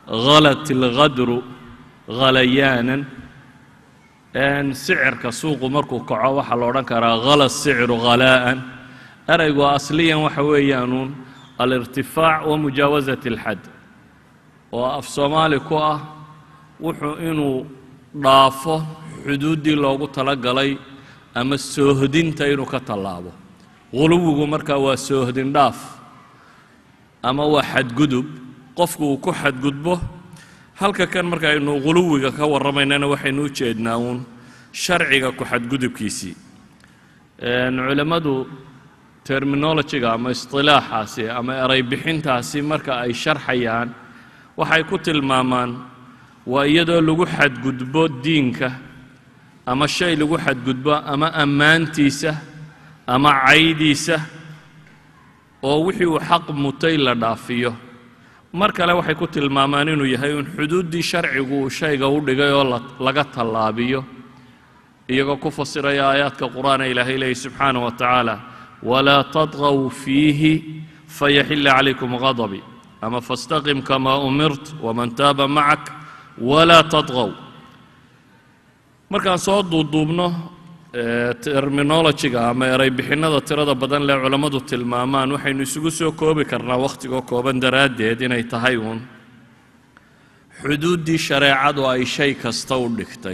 halat ilghadru halayaanan sicirka suuqu markuu kaco waxaa la odhan karaa hala sicru halaa'an eraygu asliyan waxa weeyaanuun alirtifaac wa mujaawasat alxad oo af soomaali ku ah wuxuu inuu dhaafo xuduuddii loogu talagalay ama soohdinta inuu ka tallaabo huluwigu markaa waa soohdin dhaaf ama waa xadgudub qofku uu ku xadgudbo halka kan markaaynu huluwiga ka warramaynana waxaynu u jeednaa uun sharciga ku xadgudubkiisii culammadu terminologiga ama istilaaxaasi ama eray bixintaasi marka ay sharxayaan waxay ku tilmaamaan waa iyadoo lagu xadgudbo diinka ama shay lagu xadgudbo ama ammaantiisa ama caydiisa oo wixii uu xaq mutay la dhaafiyo mar kale waxay ku tilmaamaan inuu yahay un xuduuddii sharcigu uu shayga u dhigay oo laga tallaabiyo iyagoo ku fasiraya aayaadka qur'aana ilaahay leeyahy subxaanah wa tacaala walaa tadqaw fiihi fayaxila calaykum ghadabi ama fastaqim kamaa umirt waman taaba macak walaa tadqaw markaan soo duuduubno terminologiga ama eray bixinnada tirada badan lee culammadu tilmaamaan waxaynu isugu soo koobi karnaa wakhtigoo kooban daraaddeed inay tahay uun xuduuddii shareecadu ay shay kasta u dhigtay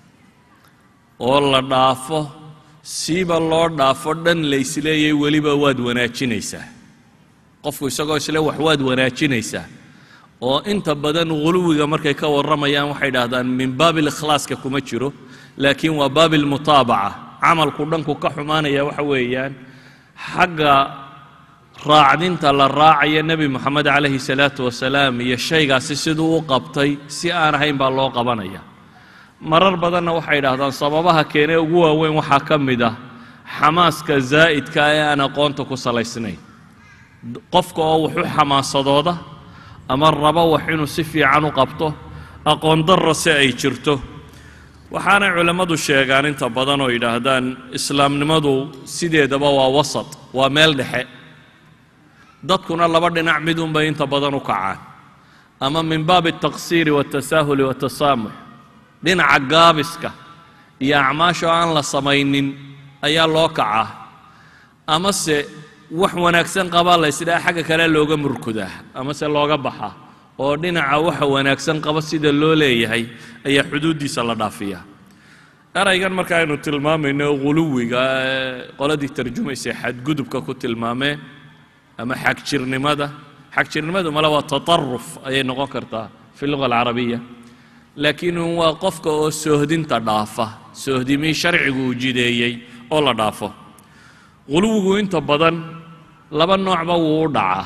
oo la dhaafo siiba loo dhaafo dhan laysleeyay weliba waad wanaajinaysaa qofku isagoo isle wax waad wanaajinaysaa oo inta badan huluwiga markay ka warramayaan waxay dhahdaan min baabi likhlaaska kuma jiro laakiin waa baabi almutaabaca camalku dhanku ka xumaanaya waxa weeyaan xagga raacdinta la raacaya nebi moxamed calayhi salaatu wasalaam iyo shaygaasi siduu u qabtay si aan ahayn baa loo qabanaya marar badanna waxay dhahdaan sababaha keenee ugu waaweyn waxaa ka mid ah xamaaska zaa'idka ee aan aqoonta ku salaysnayn qofka oo wax u xamaasadooda ama rabo wax inuu si fiican u qabto aqoon darra se ay jirto waxaanay culammadu sheegaan inta badan oo yidhaahdaan islaamnimadu sideedaba waa wasat waa meel dhexe dadkuna laba dhinac midunbay inta badan u kacaan ama min baabi altaqsiiri waatasaahuli waatasaamux dhinaca gaabiska iyo acmaasha aan la samaynin ayaa loo kacaa amase wax wanaagsan qabaa la ysdhaha xagga kale looga murkudaa amase looga baxaa oo dhinaca waxa wanaagsan qaba sida loo leeyahay ayaa xuduuddiisa la dhaafiyaa eraygan marka aynu tilmaamayno huluwiga qoladii tarjumaysa xadgudubka ku tilmaameen ama xagjirnimada xagjirnimadu male waa tataruf ayay noqon kartaa fi luga alcarabiya laakiin waa qofka oo soohdinta dhaafa soohdimii sharcigu uu jideeyey oo la dhaafo huluwigu inta badan laba noocba wuu u dhacaa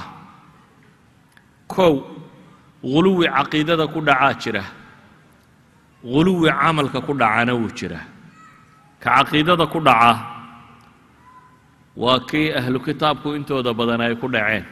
kow huluwi caqiidada ku dhacaa jira huluwi camalka ku dhacana wuu jira ka caqiidada ku dhaca waa kii ahlu kitaabku intooda badan ay ku dhaceen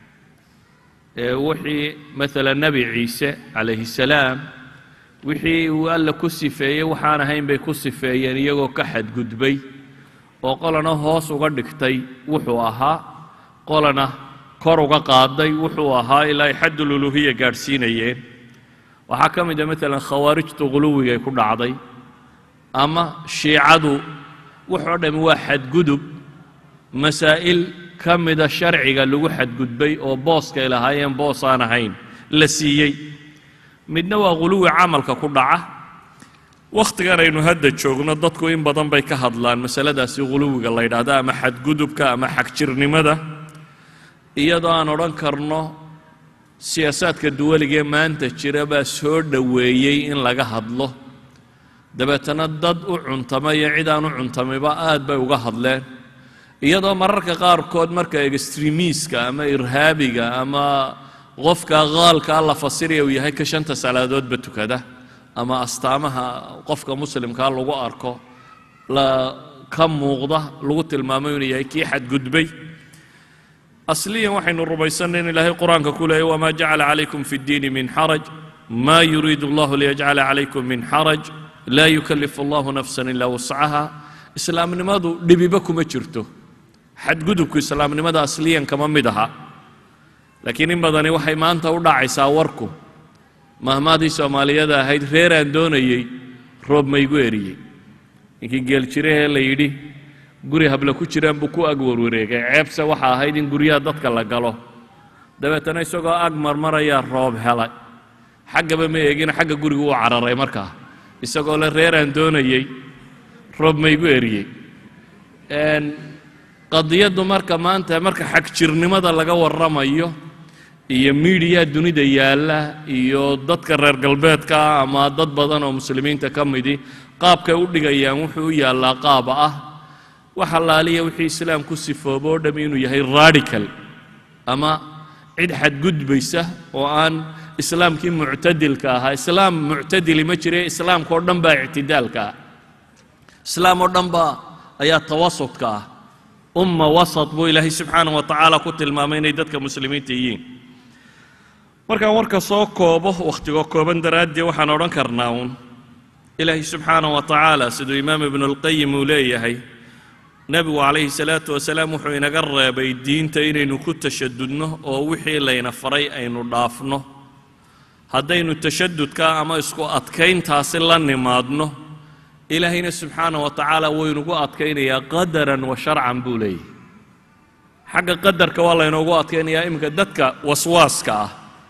ee wixii maala nebi ciise calayhi salaam wixii uu alla ku sifeeyey waxaan ahayn bay ku sifeeyeen iyagoo ka xadgudbay oo qolana hoos uga dhigtay wuxuu ahaa qolana kor uga qaaday wuxuu ahaa ilaa ay xaddululuhiya gaadhsiinayeen waxaa ka mid a maalan khawaarijtu huluwigay ku dhacday ama shiicadu wuxoo dhammi waa xadgudub masaa'il ka mida sharciga lagu xadgudbay oo booskay lahaayeen boos aan ahayn la siiyey midna waa huluwi camalka ku dhaca wakhtigan aynu hadda joogno dadku in badan bay ka hadlaan masaladaasi huluwiga la yidhaahdo ama xadgudubka ama xagjirnimada iyadoo aan odhan karno siyaasaadka duwaligee maanta jira baa soo dhoweeyey in laga hadlo dabeetana dad u cuntama iyo cid aan u cuntamayba aad bay uga hadleen iyadoo mararka qaarkood marka extremiiska ama irhaabiga ama qofka qaalkaa la fasiraya uu yahay ka shanta salaadoodba tukada ama astaamaha qofka muslimkaa lagu arko la ka muuqda lagu tilmaamo inuu yahay kii xadgudbay asliyan waxaynu rumaysanay in ilaahay qur-aanka ku leeyay wamaa jacala calaykum fi ddiini min xaraj ma yuriidu allahu liyajcala calaykum min xaraj laa yukallifu allahu nafsan ilaa wascaha islaamnimadu dhibiba kuma jirto xadgudubku islaamnimada asliyan kama mid aha laakiin in badani waxay maanta u dhacaysaa warku mahmaadii soomaaliyada ahayd reeraan doonayey roob maygu eriyey ninkii geeljirahee la yidhi guri habla ku jiraan buu ku ag warwareegay ceebse waxa ahayd in guryaha dadka la galo dabeetana isagoo ag marmarayaa roob helay xaggaba ma eegina xagga guriga uu cararay markaa isagoo le reeraan doonayey roob maygu eriyey qadiyaddu marka maanta marka xagjirnimada laga warramayo iyo miidiyaa dunida yaalla iyo dadka reer galbeedka ama dad badan oo muslimiinta ka midi qaabkay u dhigayaan wuxuu u yaallaa qaaba ah wax allaaliya wixii islaam ku sifoobo o dham inuu yahay radical ama cid xadgudbaysa oo aan islaamkii muctadilka ahaa islaam muctadili ma jire islaamka oo dhan baa ictidaalka ah islaam oo dhan baa ayaa tawasudka ah umma wasat buu ilaahay subxaanah wa tacaala ku tilmaamay inay dadka muslimiinta yihiin markaan warka soo koobo wakhtigoo kooban daraaddee waxaan odhan karnaa uun ilaahay subxaanah wa tacaala siduu imaam ibnulqayim uu leeyahay nebigu calayhi salaatu wasalaam wuxuu inaga reebay diinta inaynu ku tashadudno oo wixii layna faray aynu dhaafno haddaynu tashadudka ama isku adkayntaasi la nimaadno ilaahayna subxaanah wa tacaala wuu inugu adkaynayaa qadaran wa sharcan buu leeyahy xagga qadarka waa laynoogu adkaynayaa iminka dadka waswaaska ah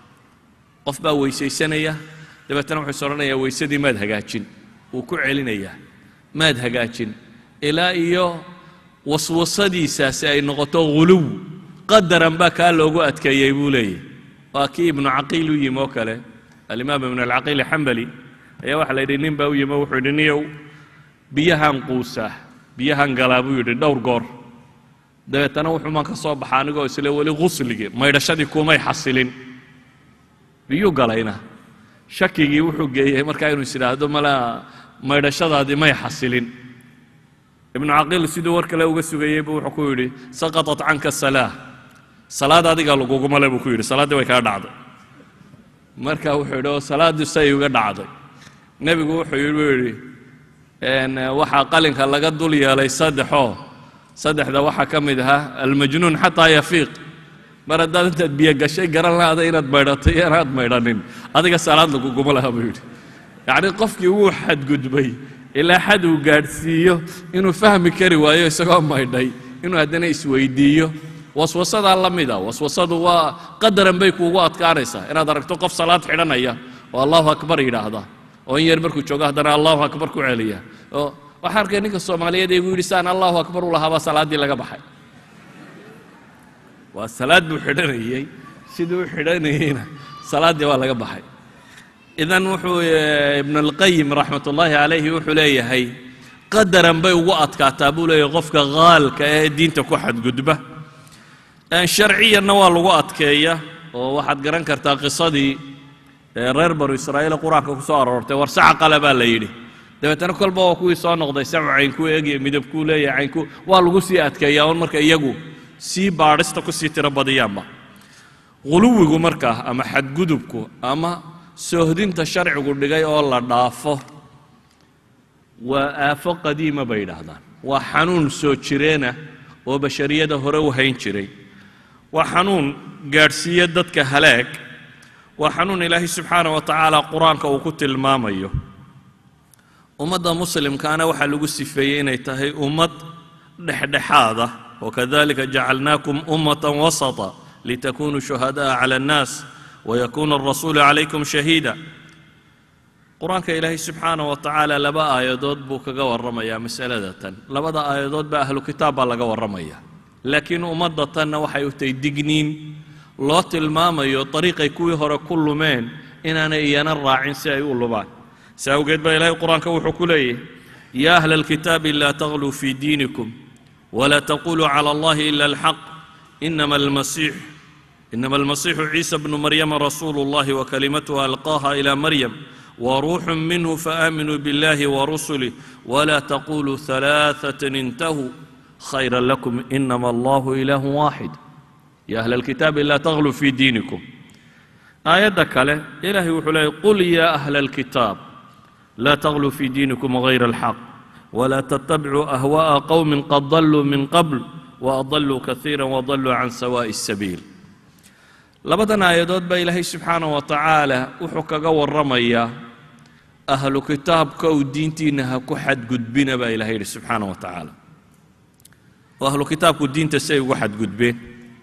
qof baa weysaysanaya dabeetana wuxuu is odhanayaa weysadii maad hagaajin wuu ku celinayaa maad hagaajin ilaa iyo waswasadiisaasi ay noqoto huluw qadaran baa kaa loogu adkeeyey buu leeyahy waa kii ibnu caqiil u yimi oo kale alimaam ibnu alcaqiil xambali ayaa waxaa la yidhi nin baa u yimi oo wuxuu yidhi niyow biyahan quusaa biyahan galaa buu yidhi dhowr goor dabeetana wuxuu maan ka soo baxa anigoo isle weli qusligii maydhashadii kumay xasilin biyuu galayna shakigii wuxuu geeyey markaa inuu is idhaahdo malaa maydhashadaadii may xasilin ibnu caqiil siduu war kale uga sugayey buu wuxuu ku yidhi saqaطat canka salaa salaad adigaa laguguma le buu ku yidhi salaaddii way kaa dhacday marka wuxuu yidhi oo salaaddii say uga dhacday nebigu wuxuu yidhi buu yidhi waxaa qalinka laga dul yeelay saddexoo saddexda waxaa ka mid ahaa almajnuun xataa yafiiq mar haddaad intaad biyo gashay garan lahaada inaad maydhatay iyo inaad maydhanin adiga salaad laguguma laha buu yidhi yacni qofkii wuu xadgudbay ilaa xad uu gaadhsiiyo inuu fahmi kari waayo isagoo maydhay inuu haddana isweydiiyo waswasadaa la mida waswasadu waa qadaran bay kuugu adkaanaysaa inaad aragto qof salaad xidhanaya oo allahu akbar yidhaahda oo in yar markuu joogo haddana allahu akbar ku celiya oo waxaa arkay ninka soomaaliyeed ee igu yidhi saan allahu akbar u lahaabaa salaaddii laga baxay waa salaad buu xidhanayey siduu u xidhanayeyna salaaddii waa laga baxay idan wuxuu ibnu alqayim raxmat ullaahi calayhi wuxuu leeyahay qadaran bay ugu adkaataa buu leeyahay qofka haalka ee diinta ku xadgudba sharciyanna waa lagu adkeeya oo waxaad garan kartaa qisadii reer banu israa'iil qur-aanka ku soo aroortay war saca qale baa la yidhi dabeetana kolba waa kuwii soo noqday sacu caynkuu eegaya midabkuu leeyahay caynku waa lagu sii adkeeyaa un marka iyagu sii baadhista ku sii tiro badiyaanba huluwigu markaa ama xadgudubku ama soohdinta sharcigu dhigay oo la dhaafo waa aafo qadiima bay yidhaahdaan waa xanuun soo jireena oo bashariyada hore u hayn jiray waa xanuun gaadhsiiya dadka halaag waa xanuun ilaahay subxaana wa tacaala qur-aanka uu ku tilmaamayo ummadda muslimkaana waxaa lagu sifeeyey inay tahay ummad dhexdhexaada wakadalika jacalnaakum ummata wasata litakunuu shuhada'a cala annaas wayakuuna alrasuulu calaykum shahiida qur-aanka ilaahay subxaana wa tacaala laba aayadood buu kaga warramayaa masalada tan labada aayadood baa ahlu kitaab baa laga warramaya laakiin ummadda tanna waxay u tahay digniin loo tilmaamayo dariiqay kuwii hore ku lumeen inaanay iyana raacin si ay u lumaan si awgeed baa ilaahay qur-aanka wuxuu ku leeyahy yaa ahla alkitaabi laa tagluu fii diinikum wla taquluu clى اllahi ila اlxaq inama almasiix inama almasiixu ciisa bnu maryama rasuulu اllahi wakalimatuha alqaaha ilى maryam waruuxu minhu faaminuu biاllahi warusulih wla taquluu ثalaaثaة intahuu khayra lakum inama allahu ilah waaxid ya ahla alkitaabi laa tagluu fii diinikum aayadda kale ilahay wuxuu leeyay qul ya ahla alkitaab laa tagluu fii diinikum غayra اlxaq ولا تتبعوا أهواء قوم قد ضلوا من قبل وأضلوا كثيرا وضلوا عن سواء السبيل labadan aayadood baa ilaahay subxaanah wa tacaala wuxuu kaga warramayaa ahlu kitaabka uu diintiinna ha ku xadgudbina baa ilahay yidhi subxaanah wa tacaala oo ahlu kitaabku diinta si ay ugu xadgudbeen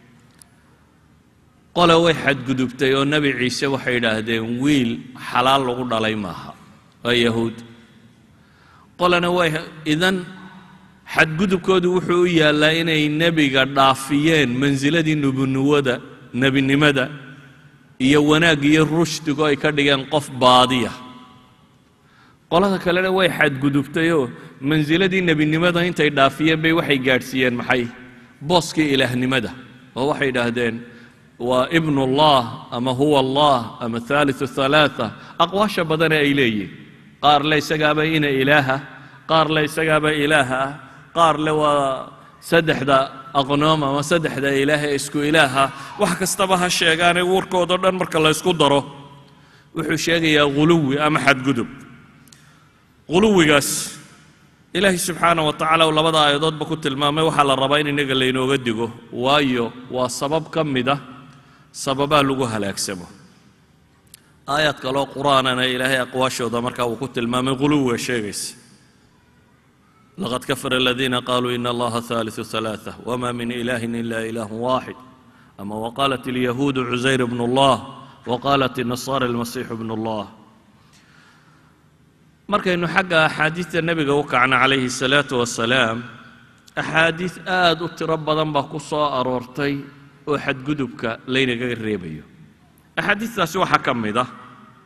qole way xadgudubtay oo nebi ciise waxay yidhaahdeen wiil xalaal lagu dhalay maaha waa yahuud qolena way idan xadgudubkoodu wuxuu u yaallaa inay nebiga dhaafiyeen mansiladii nubunuwada nebinimada iyo wanaag iyo rushdigo ay ka dhigeen qof baadiya qolada kalena way xadgudubtayoo mansiladii nebinimada intay dhaafiyeen bay waxay gaadhsiiyeen maxay booskii ilaahnimada oo waxay idhaahdeen waa ibn ullah ama huwa allah ama haaliu halaaa aqwaasha badane ay leeyihin qaar le isagaaba ina ilaaha qaar le isagaaba ilaaha ah qaar le waa saddexda aqnoom ama saddexda ilaah ee isku ilaaha wax kastaba ha sheegaanee warkoodao dhan marka la ysku daro wuxuu sheegayaa ghuluwi ama xadgudub ghuluwigaas ilaahay subxaanah wa tacaala uu labada aayadoodba ku tilmaamay waxaa la rabaa in innaga laynooga digo waayo waa sabab ka mid ah sababaa lagu halaagsamo aayaad kaloo qur-aanana ilaahay aqwaashooda markaa uu ku tilmaamay ghuluwiga sheegaysa laqad kafara aladiina qaluu in allaha haaliثu ثalaaثة wma min ilahi ila ilah waaxid ama waqaalat اlyahuudu cusayr bn اllah waqaalat الnasaara اlmasiixu bn اllah markaynu xagga axaadiidta nebiga u kacna calayhi الsalaaةu wasalaam axaadiid aad u tiro badan baa ku soo aroortay oo xadgudubka laynagaga reebayo axaadiistaasi waxaa ka mid ah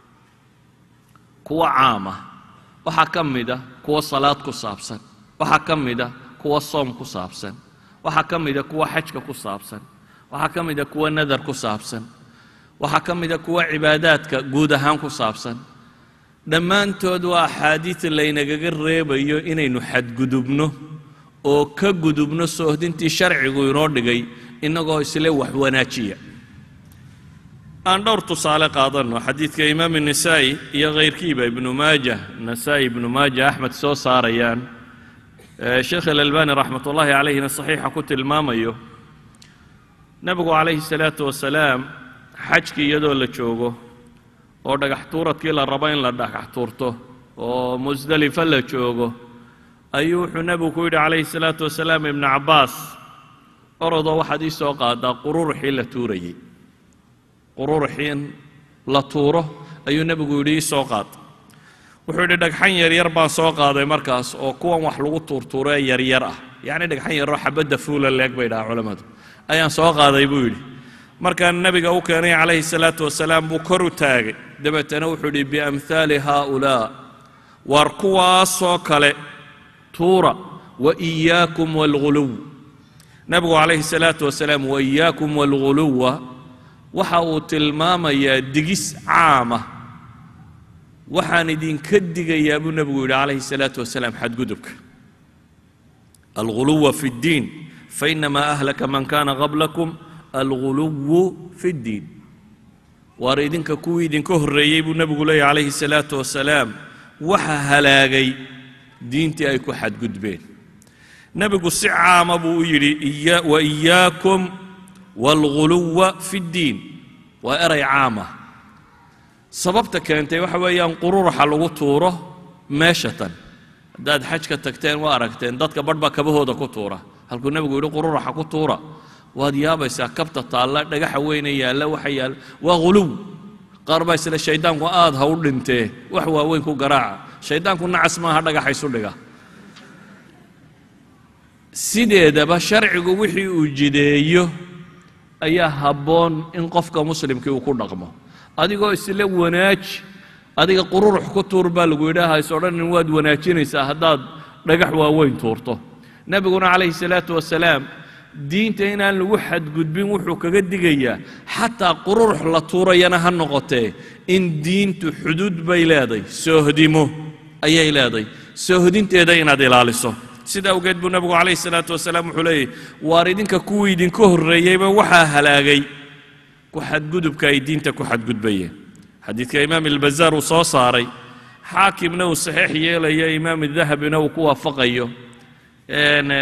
kuwa caama waxaa ka mid ah kuwa salaad ku saabsan waxaa ka mid ah kuwa soom ku saabsan waxaa ka mid a kuwa xajka ku saabsan waxaa ka mid a kuwa nadar ku saabsan waxaa ka mid a kuwa cibaadaadka guud ahaan ku saabsan dhammaantood waa axaadiid laynagaga reebayo inaynu xadgudubno oo ka gudubno soohdintii sharcigu inoo dhigay innagoo isle wax wanaajiya aan dhowr tusaale qaadanno xadiidka imaam الnisaa'i iyo kayrkiiba ibnu maaja nasaa-i ibnu maaja axmed soo saarayaan sheekh alalbani raxmat ullaahi calayhina saxiixa ku tilmaamayo nebigu calayhi الsalaatu wasalaam xajkii iyadoo la joogo oo dhagax tuuradkii la rabo in la dhagax tuurto oo musdelifa la joogo ayuu wuxuu nebigu ku yidhi calayhi الsalaatu wasalaam ibnu cabbaas orodoo waxaad ii soo qaadaa qururuxii la tuurayey qururuxii in la tuuro ayuu nebigu yidhi ii soo qaad wuxuu yidhi dhagxan yaryar baan soo qaaday markaas oo kuwan wax lagu tuurtuuro ee yaryar ah yacni dhagxan yaroo xabadda fuula leeg bay dhahaa culammadu ayaan soo qaaday buu yidhi markaan nebiga u keenay calayhi salaatu wasalaam buu kor u taagay dabeetana wuxuu yidhi biamhaali haaulaa waar kuwaasoo kale tuura wa iyaakum waalghuluw nebigu calayhi salaatu wasalaam wa iyaakum waalghuluwa waxa uu tilmaamayaa digis caama waxaan idinka digayaa buu nebigu yidhi calayhi salaatu wasalaam xadgudubka alghuluwa fi اddiin fainamaa ahlaka man kana qablakum alghuluwu fi اddiin waar idinka kuwii idinka horreeyey buu nebigu leeyahy calayhi salaatu wasalaam waxa halaagay diintii ay ku xadgudbeen nebigu si caama buu u yidhi wa iyaakum waalghuluwa fi ddiin waa eray caama sababta keentay waxa weeyaan qururuxa lagu tuuro meesha tan haddaad xajka tagteen waa aragteen dadka badh baa kabahooda ku tuura halkuu nebigu yidhi qururuxa ku tuura waad yaabaysaa kabta taalla dhagaxa weyne yaalla waxa yaalla waa ghuluw qaar baa isle shayddaanku aad ha u dhintee wax waaweyn ku garaaca shayddaanku nacas maaha dhagaxa isu dhiga sideedaba sharcigu wixii uu jideeyo ayaa habboon in qofka muslimkii uu ku dhaqmo adigoo isle wanaaji adiga qururux ku tuur baa lagu yidhaaha is odhanin waad wanaajinaysaa haddaad dhagax waaweyn tuurto nebiguna calayhi salaatu wasalaam diinta inaan lagu xadgudbin wuxuu kaga digayaa xataa qururux la tuurayana ha noqotee in diintu xuduud bay leeday soohdimo ayay leeday soohdinteeda inaad ilaaliso sida awgeed buu nebigu calayhi salaatu wasalaam wuxuu leeyahy waar idinka kuwii idinka horreeyeyba waxaa halaagay ku xadgudubka ay diinta ku xadgudbayeen xadiidka imaam ilbazaar uu soo saaray xaakimna uu saxiix yeelayo imaam dahabina uu ku waafaqayo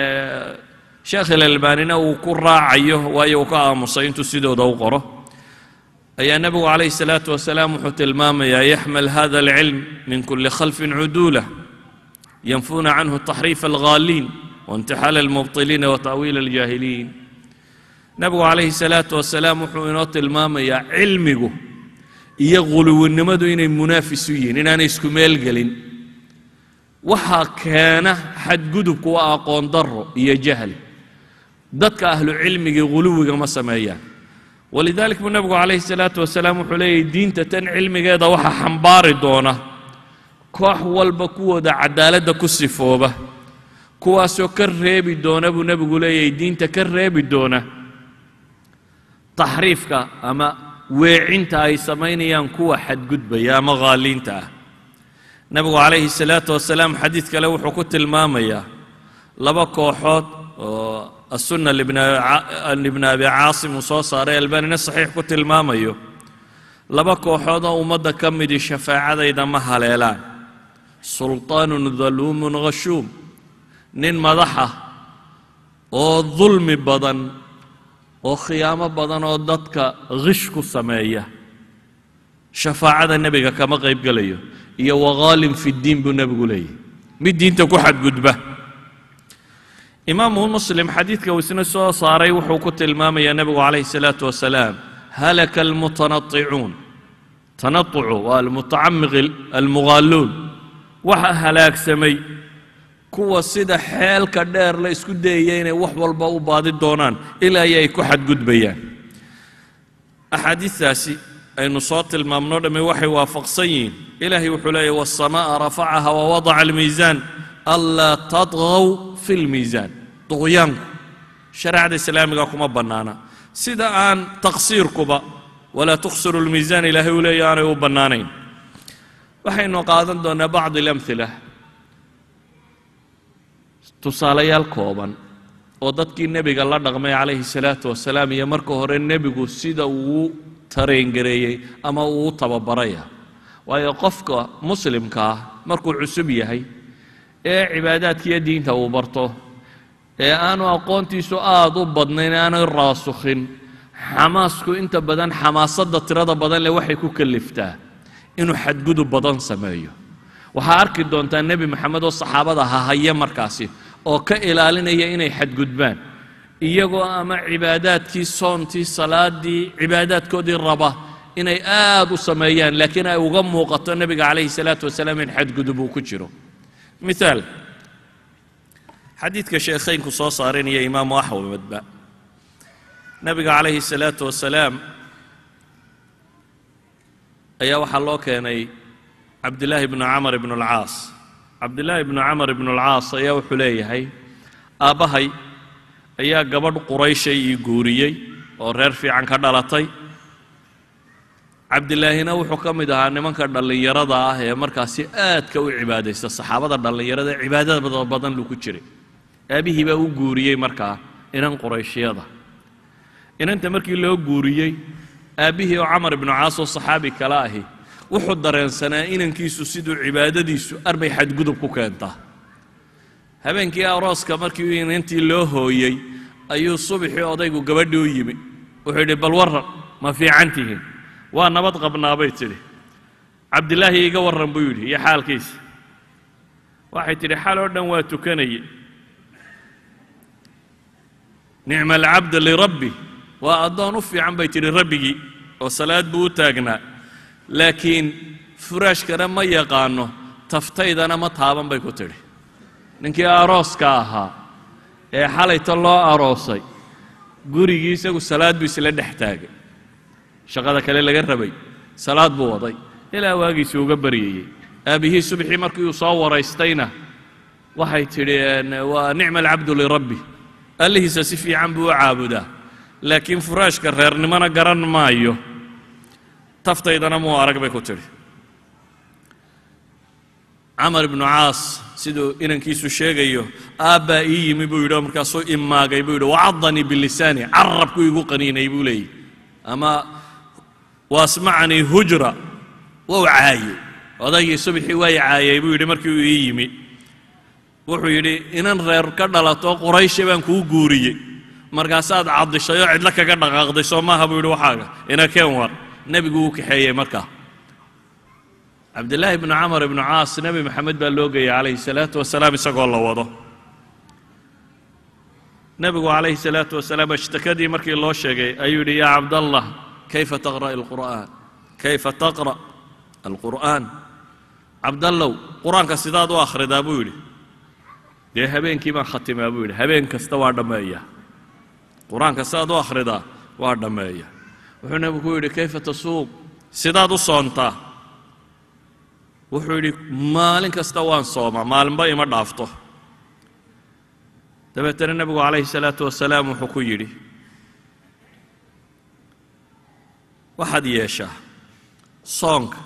sheekh ilalbaanina uu ku raacayo waayo uu ka aamusay intuu sidooda u qoro ayaa nebigu calayhi salaatu wasalaam wuxuu tilmaamayaa yaxmal hada alcilm min kuli khalfin cuduula yanfuuna canhu taxriifa alghaaliin waintixaala almubtiliina wata'wiila aljaahiliin nebigu calayhi salaatu wasalaam wuxuu inoo tilmaamayaa cilmigu iyo guluwinnimadu inay munaafis u yihiin inaanay isku meel gelin waxaa keena xadgudubku waa aqoon darro iyo jahli dadka ahlu cilmigii guluwiga ma sameeyaan walidalik buu nebigu calayhi salaatu wasalaam wuxuu leeyahy diinta tan cilmigeeda waxaa xambaari doona koox walba kuwooda cadaaladda ku sifooba kuwaasoo ka reebi doona buu nebigu leeyahay diinta ka reebi doona taxriifka ama weecinta ay samaynayaan kuwa xadgudbaya ama haaliinta ah nebigu calayhi salaatu wasalaam xadiid kale wuxuu ku tilmaamayaa laba kooxood oo asunna libni abi caasim uu soo saaray albanina saxiix ku tilmaamayo laba kooxood oo ummadda ka midii shafaacadayda ma haleelaan sulطaanun daluumun khashuum nin madaxa oo dulmi badan oo khiyaamo badan oo dadka khish ku sameeya shafaacada nebiga kama qayb gelayo iyo wakhaalin fi ddiin buu nebigu leeyahy mid diinta ku xadgudba imaamu muslim xadiidka uu isna soo saaray wuxuu ku tilmaamayaa nebigu calayhi salaatu wasalaam halaka almutanaicuun tanaucu waa almutacamiq almughaaluun waxa halaagsamay kuwa sida xeelka dheer la isku dayaya inay wax walba u baadi doonaan ilaa ay ku xadgudbayaan axaadiistaasi aynu soo tilmaamno dhamme waxay waafaqsan yihiin ilaahay wuxuu leeyahy waasamaaa rafacaha wawadaca almiisaan anlaa tadgaw fi lmiisaan duqyaanku shareecada islaamiga kuma bannaana sida aan taqsiirkuba walaa tuksiru lmiisaan ilaahay uu leeya aanay u bannaanayn waxaynu qaadan doonaa bacd alamhila tusaalayaal kooban oo dadkii nebiga la dhaqmay calayhi salaatu wasalaam iyo marka hore nebigu sida uu tareengareeyey ama uu u tababaraya waayo qofka muslimka ah markuu cusub yahay ee cibaadaadkiiyo diinta uu barto ee aanu aqoontiisu aada u badnayn aanay raasukhin xamaasku inta badan xamaasadda tirada badan leh waxay ku kaliftaa inuu xadgudub badan sameeyo waxaa arki doontaa nebi maxamed oo saxaabada hahaya markaasi oo ka ilaalinaya inay xadgudbaan iyagoo ama cibaadaadkii soontii salaadii cibaadaadkoodii raba inay aad u sameeyaan laakiin ay uga muuqato nebiga calayhi salaatu wasalaam in xadgudub uu ku jiro miaal xadiidka sheekhaynku soo saaranaya imaamu axmedba nebiga calayhi salaatu wasalaam ayaa waxaa loo keenay cabdillaahi bnu camar ibnu alcaas cabdillaahi bnu camar ibnu alcaas ayaa wuxuu leeyahay aabbahay ayaa gabadh qurayshay ii guuriyey oo reer fiican ka dhalatay cabdilaahina wuxuu ka mid ahaa nimanka dhallinyarada ah ee markaasi aadka u cibaadaysta saxaabada dhallinyarada ee cibaadada badan lu ku jiray aabihii baa u guuriyey markaa inan qurayshyada inanta markii loo guuriyey aabbihii oo camar ibnu caas oo saxaabi kale ahi wuxuu dareensanaa inankiisu siduu cibaadadiisu arbay xadgudub ku keentaa habeenkii arooska markii inantii loo hooyey ayuu subaxii odaygu gabadhii u yimi wuxuu yidhi bal warran ma fiican tihiin waa nabad qabnaa bay tidhi cabdilaahi iga warran buu yidhi iyo xaalkiisa waxay tidhi xal oo dhan waa tukanaye nicma alcabda lirabbi waa addoon u fiican bay tidhi rabbigii oo salaad buu u taagnaa laakiin furaashkana ma yaqaano taftaydana ma taaban bay ku tidhi ninkii arooska ahaa ee xalayta loo aroosay gurigii isagu salaad buu isla dhex taagay shaqada kale laga rabay salaad buu waday ilaa waagiisii uga baryayey aabbihii subxii markii uu soo waraystayna waxay tidhi waa nicma alcabdu lirabbi allihiisa si fiican buu u caabudaa laakiin furaashka reernimona garan maayo taftaydana muu arag bay ku tidhi camar ibnu caas siduu inankiisu sheegayo aabbaa ii yimi buu yidhi oo markaasuu imaagay buu yidhi wacadanii bilisaani carabku igu qaniinay buu leeyahy ama waasmacanii hujra wou caayey odaygii subxii way caayay buu yidhi markii uu ii yimi wuxuu yidhi inan reer ka dhalato quraysha baan kuu guuriyey markaasaad caddishay oo cidlo kaga dhaqaaqday soo maaha buu yidhi waxaaga ina keen war nebigu uu kaxeeyey markaa cabdillaahi bnu camar ibnu caas nebi maxamed baa loo geeyey calayhi salaatu wasalaam isagoo la wado nebigu calayhi salaatu wasalaam ashtakadii markii loo sheegay ayuu yidhi yaa cabdallah kayfa taqra' alqur'aan kayfa taqra' alqur'aan cabdallow qur-aanka sidaad u akhridaa buu yidhi dee habeenkii baan khatimaa buu yidhi habeen kasta waa dhammeeya qur-aanka sidaad u akhridaa waa dhammeeya wuxuu nebigu ku yidhi kayfa tasuum sidaad u soontaa wuxuu yidhi maalin kasta waan soomaa maalinba ima dhaafto dabeetana nebigu calayhi salaatu wasalaam wuxuu ku yidhi waxaad yeeshaa soonka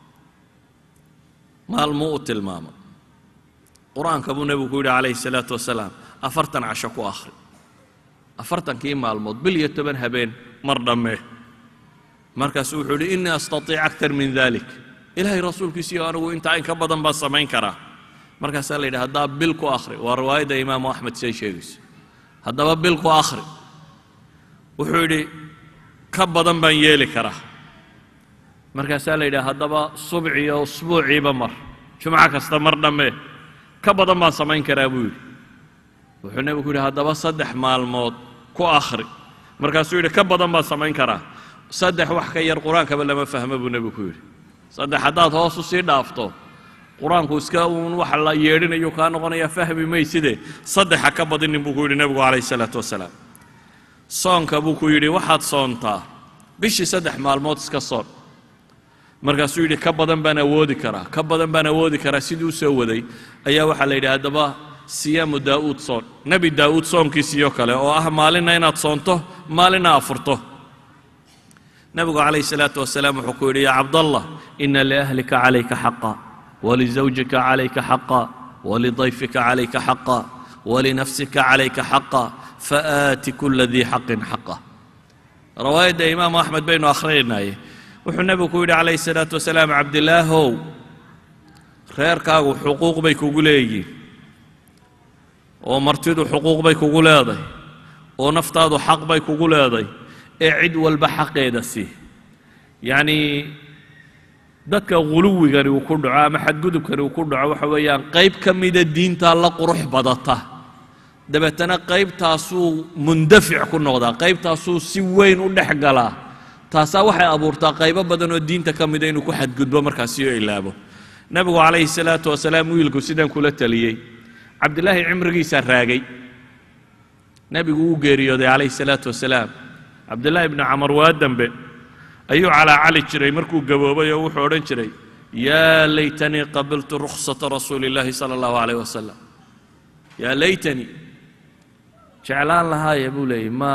maalmuu u tilmaamo qur-aanka buu nebigu ku yidhi calayhi salaatu wasalaam afartan casho ku akhri afartankii maalmood bil iyo toban habeen mar dhammee markaasuu wuxuu yidhi innii astatiic aktar min dalik ilaahay rasuulkiisiiyo anigu intaa in ka badan baan samayn karaa markaasaa la yidhi haddaa bil ku akhri waa riwaayadda imaamu axmed siay sheegayso haddaba bil ku akhri wuxuu yidhi ka badan baan yeeli karaa markaasaa la yidhi haddaba subciyo usbuuciiba mar jumco kasta mar dhammee ka badan baan samayn karaa buu yidhi wuxuu nebigu yidhi haddaba saddex maalmood ku akhri markaasuu yidhi ka badan baan samayn karaa saddex wax ka yar qur-aankaba lama fahmo buu nebigu ku yidhi saddex haddaad hoos u sii dhaafto qur-aanku iska uun waxa la yeedhinayu kaa noqonaya fahmi mayside saddexa ka badinin buu ku yidhi nebigu calayhi salaatu wasalaam soonka buu ku yidhi waxaad soontaa bishii saddex maalmood iska soon markaasuu yidhi ka badan baan awoodi karaa ka badan baan awoodi karaa sidii u soo waday ayaa waxaa la yidhi haddaba siyaamu daa'uud soon nebi daa'uud soonkiisiyo kale oo ah maalinna inaad soonto maalinna afurto nebigu calayhi salaatu wasalaam wuxuu ku yidhi yaa cabdallah ina liahlika calayka xaqa walizawjika calayka xaqa walidayfika calayka xaqa walinafsika calayka xaqa faaati kula dii xaqin xaqa rawaayadda imaamu axmed baynu akhrinaye wuxuu nebigu ku yidhi calayhi salaatu wasalaam cabdilaahow reerkaagu xuquuq bay kugu leeyihiin oo martidu xuquuq bay kugu leedahay oo naftaadu xaq bay kugu leedahay ee cid walba xaqeeda sii yacnii dadka guluwigani uu ku dhaco ama xadgudubkani uu ku dhaco waxa weeyaan qayb ka mida diintaa la qurux badata dabeetana qaybtaasuu mundafic ku noqdaa qaybtaasuu si weyn u dhex galaa taasaa waxay abuurtaa qaybo badan oo diinta ka mida inuu ku xadgudbo markaasiyo ilaabo nebigu calayhi salaatu wasalaam wiilku sidan kula taliyey cabdilaahi cimrigiisaa raagay nebigu wuu geeriyooday calayhi salaatu wasalaam cabdillaahi ibnu camar waa dembe ayuu calaacali jiray markuu gaboobay oo wuxuu odhan jiray yaa laytanii qabiltu rukhsata rasuuli illaahi sala allahu calayh wasalam yaa laytanii jeclaan lahaaya buu leeyey ma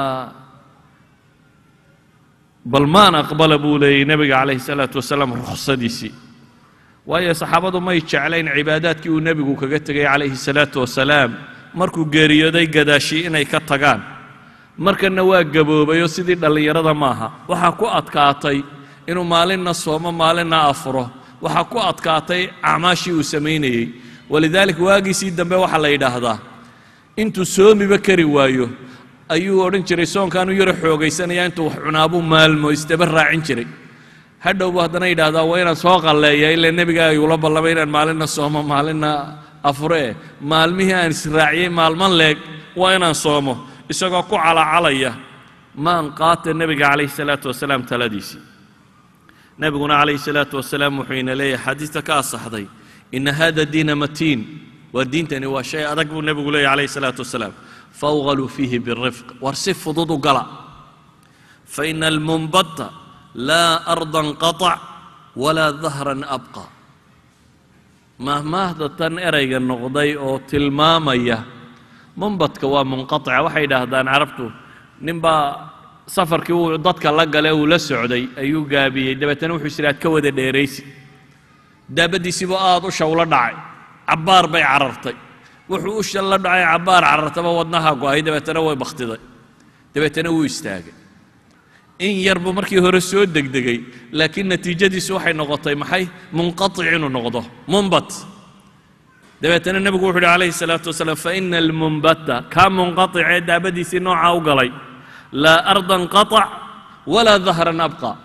bal maan aqbala buu leeyey nebiga calayhi salaatu wasalaam rukhsadiisii waayo saxaabadu may jeclayn cibaadaadkii uu nebigu kaga tegay calayhi salaatu wasalaam markuu geeriyooday gadaashii inay ka tagaan markanna waa gaboobayoo sidii dhallinyarada maaha waxaa ku adkaatay inuu maalinna soomo maalinna afuro waxaa ku adkaatay acmaashii uu samaynayey walidaalik waagiisii dambe waxaa la yidhaahdaa intuu soomiba kari waayo ayuu odhan jiray soonkaanu yaro xoogaysanaya intuu wax cunaabuu maalmo isdaba raacin jiray hadhowbu haddana yidhaahdaa waa inaan soo qalleeya ilaa nebiga igula ballamay inaan maalinna soomo maalinna afure eh maalmihii aan israaciyey maalman leeg waa inaan soomo isagoo ku calacalaya maan qaata nebiga calayhi salaatu wasalaam taladiisii nebiguna calayhi salaatu wasalaam wuxuu ina leeyahay xadiista ka asaxday ina hada diina matiin waa diintani waa shay adag buu nebigu leeyahy calayhi salaatu wasalaam fawgaluu fiihi birifq war si fudud u gala faina almunbata laa ardan qatac walaa dahran abqa mahmaahda tan erayga noqday oo tilmaamaya munbadka waa munqatica waxay yidhaahdaan carabtu ninbaa safarkii uu dadka la gale uu la socday ayuu gaabiyey dabeetana wuxuu is idhaad ka wada dheeraysi daabaddiisiibuu aada u shawlo dhacay cabbaar bay carartay wuxuu u shal la dhacay cabbaar carartaba wadnaha go-ay dabeetana way bakhtiday dabeetana wuu istaagay in yar buu markii hore soo degdegay laakiin natiijadiisu waxay noqotay maxay munqatic inuu noqdo munbat dabeetana nebigu wuxu uhi calayhi salaatu wasalaam faina almunbata kaa munqaticee daabadiisii noocaa u galay laa ardan qatac walaa dahran abqa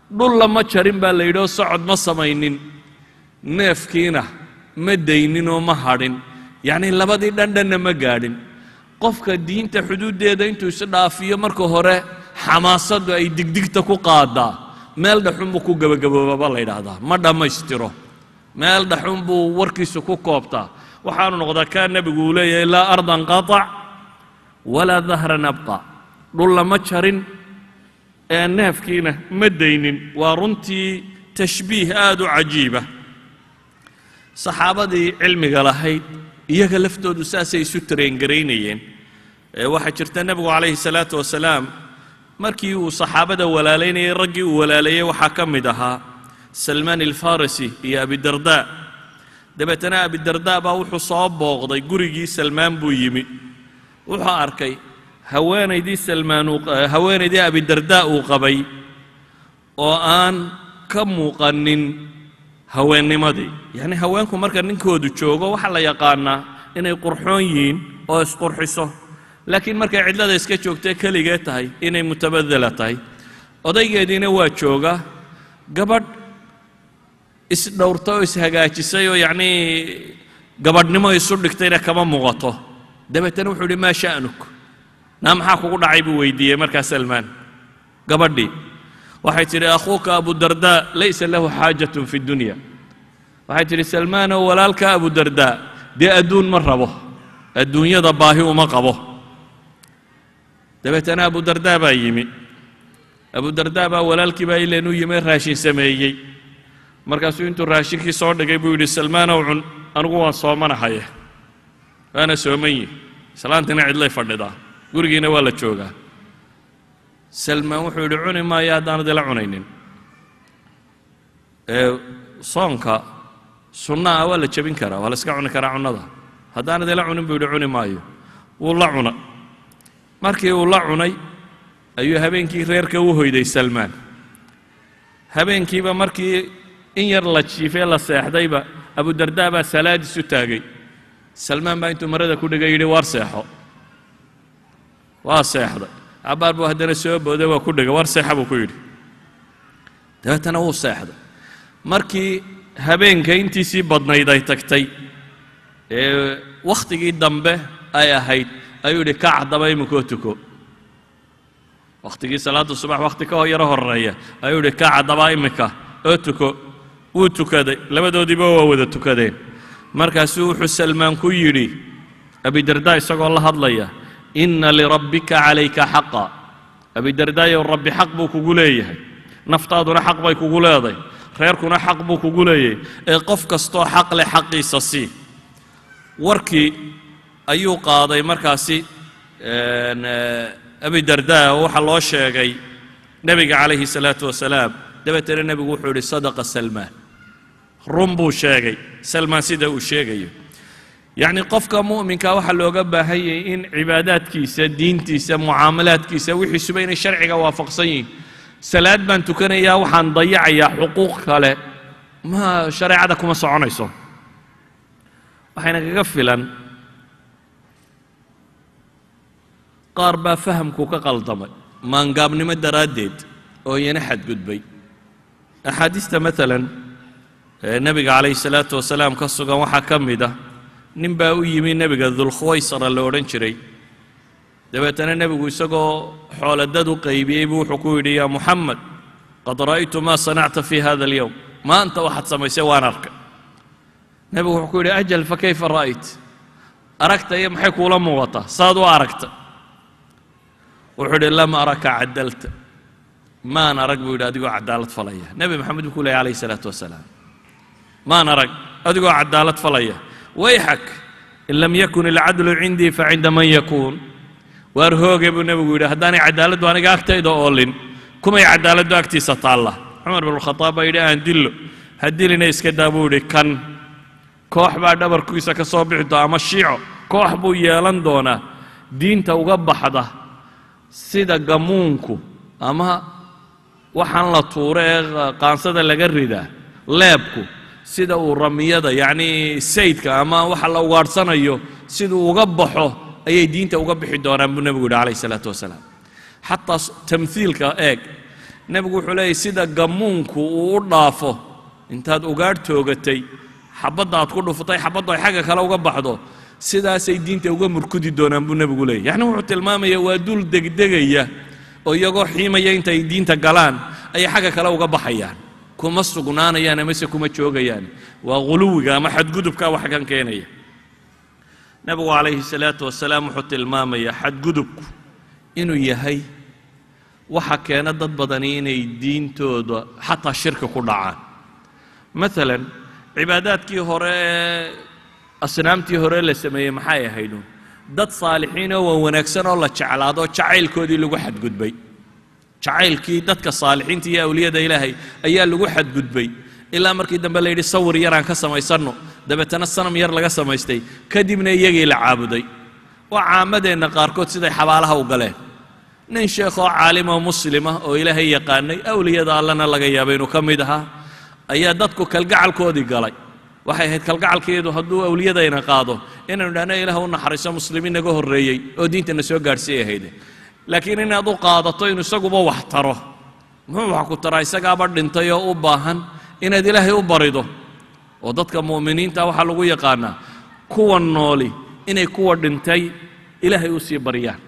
dhulla ma jarin baa la yidhi oo socod ma samaynin neefkiina ma daynin oo ma hadhin yacnii labadii dhandhanna ma gaadhin qofka diinta xuduuddeeda intuu is dhaafiyo marka hore xamaasaddu ay digdigta ku qaadaa meel dhaxun buu ku gebagaboobaba la yidhaahdaa ma dhammaystiro meel dhaxun buu warkiisu ku koobtaa waxaanu noqdaa kaa nebigu uu leeyahay laa ardan qatac walaa dahran abqa dhulla ma jarin ee neefkiina ma daynin waa runtii tashbiih aad u cajiiba saxaabadii cilmiga lahayd iyaga laftoodu saasay isu tareengaraynayeen waxaa jirta nebigu calayhi salaatu wasalaam markii uu saxaabada walaalaynayay raggii uu walaaleeyey waxaa ka mid ahaa salmaan alfarisi iyo abidarda dabeetana abidarda baa wuxuu soo booqday gurigii salmaan buu yimi wuxuu arkay haweenaydii salmaan haweenaydii abidarda uu qabay oo aan ka muuqanin haweennimadii yacni haweenku marka ninkoodu joogo waxaa la yaqaanaa inay qurxoon yihiin oo isqurxiso laakiin markay cidlada iska joogtee keligee tahay inay mutabadela tahay odaygeediina waa jooga gabadh isdhowrta oo ishagaajisay oo yacnii gabadhnimo isu dhigtayna kama muuqato dabeetana wuxuu idhi maa sha'nuk naa maxaa kugu dhacay buu weydiiyey markaa salmaan gabadhii waxay tidhi akhuuka abudardaa laysa lahu xaajatun fi dunya waxay tidhi salmaanow walaalka abudardaa dee adduun ma rabo adduunyada baahi uma qabo dabeetana abudardaa baa yimi abudardaa baa walaalkii baa ileen u yimi raashin sameeyey markaasuu intuu raashinkii soo dhigay buu yidhi salmaanow cun anigu waan soomanahaye waana sooman yihi islaantina cidlay fadhidaa gurigiina waa la joogaa salmaan wuxuu yidhi cuni maayo haddaanad ila cunaynin ee soonka sunnaha waa la jebin karaa waa la iska cuni karaa cunnada haddaanad ila cunin buu yidhi cuni maayo wuu la cuna markii uu la cunay ayuu habeenkii reerka u hoyday salmaan habeenkiiba markii in yar la jiifee la seexdayba abudardaa baa salaadiis u taagay salmaan baa intuu marada ku dhigay yidhi waar seexo waa seexday cabbaar buu haddana soo booday waa ku dhigay war seexa buu ku yidhi dabeetana wuu seexday markii habeenka intiisii badnayd ay tagtay ee wakhtigii dambe ay ahayd ayuu yidhi kac haddaba iminkoo tuko wakhtigii salaadda subax wakhti ka yaro horeeya ayuu yidhi kac haddaba iminka oo tuko wuu tukaday labadoodiiba waa wada tukadeen markaasuu wuxuu salmaan ku yidhi abidardaa isagoo la hadlaya inna lirabbika calayka xaqa abidardaayow rabbi xaq buu kugu leeyahay naftaaduna xaq bay kugu leedahay reerkuna xaq buu kugu leeyahay ee qof kastoo xaq leh xaqiisa sii warkii ayuu qaaday markaasi abidardaa oo waxaa loo sheegay nebiga calayhi salaatu wasalaam dabeetana nebigu wuxuu yidhi sadaqa salmaan run buu sheegay salmaan sida uu sheegayo yacni qofka mu'minka waxaa looga baahan yahay in cibaadaadkiisa diintiisa mucaamalaadkiisa wixiisuba inay sharciga waafaqsan yihiin salaad baan tukanayaa waxaan dayacayaa xuquuq kale ma shareecada kuma soconayso waxayna kaga filan qaar baa fahamku ka qaldamay maangaabnimo daraaddeed oo iyana xadgudbay axaadiista maalan ee nebiga calayhi salaatu wasalaam ka sugan waxaa ka mid ah nin baa u yimi nebiga dulkhuwaysara la odhan jiray dabeetana nebigu isagoo xooladad u qaybiyey buu wuxuu ku yidhi yaa muxamed qad ra'aytu maa sanacta fi hada alyowm maanta waxaad samaysay waan arkay nebigu wuxuu ku yidhi ajal fa kayfa ra'ayt aragta iyo maxay kuula muuqataa saad u aragta wuxuu yidhi lam araka cadalta maan arag buu yidhi adigoo cadaalad falaya nebi maxamed buu ku leeyay calayhi salaatu wasalaam maan arag adigoo cadaalad falaya wayxak in lam yakun ilcadlu cindii facinda man yakuun waar hooge buu nebigu yidhi haddaanay cadaaladdu aniga agtayda oolin kumay cadaaladdu agtiisa taalla cumar binulkhataab baa yidhi aan dillo ha dilina iska daa buu yidhi kan koox baa dhabarkiisa ka soo bixi doona ama shiico koox buu yeelan doonaa diinta uga baxda sida gamuunku ama waxaan la tuuro ee qaansada laga ridaa leebku sida uu ramiyada yacnii saydka ama waxa la ugaadhsanayo siduu uga baxo ayay diinta uga bixi doonaan buu nebigu yidhi calayhi salaatu wasalaam xataa tamhiilka eeg nebigu wuxuu leeyahy sida gammuunku uu u dhaafo intaad ugaadh toogatay xabadda aad ku dhufatay xabaddu ay xagga kale uga baxdo sidaasay diinta uga murkudi doonaan buu nebigu leeyay yacni wuxuu tilmaamaya waa dul degdegaya oo iyagoo xiimaya intay diinta galaan ayay xagga kale uga baxayaan kuma sugnaanayaan amase kuma joogayaan waa ghuluwiga ama xadgudubka wax kan keenaya nebigu calayhi salaatu wasalaam wuxuu tilmaamayaa xadgudubku inuu yahay waxa keena dad badani inay diintooda xataa shirki ku dhacaan maalan cibaadaadkii hore ee asnaamtii hore la sameeyey maxay ahaydun dad saalixiin oo waan wanaagsan oo la jeclaado jacaylkoodii lagu xadgudbay jacaylkii dadka saalixiinta iyo awliyada ilaahay ayaa lagu xadgudbay ilaa markii dambe la yidhi sawir yaraan ka samaysanno dabeetana sanam yar laga samaystay kadibna iyagii la caabuday waa caamadeenna qaarkood siday xabaalaha u galeen nin sheekhoo caalimoo muslima oo ilaahay yaqaanay awliyada allana laga yaabay inuu ka mid ahaa ayaa dadku kalgacalkoodii galay waxay ahayd kalgacalkeedu hadduu awliyadayna qaado inaynu idhahno ilaah u naxariiso muslimiin naga horreeyey oo diintana soo gaadhsiiy ahayde laakiin inaad u qaadato inuu isaguba wax taro muxuu wax ku taraa isagaaba dhintay oo u baahan inaad ilaahay u barido oo dadka mu'miniinta waxaa lagu yaqaanaa kuwa nooli inay kuwa dhintay ilaahay u sii baryaan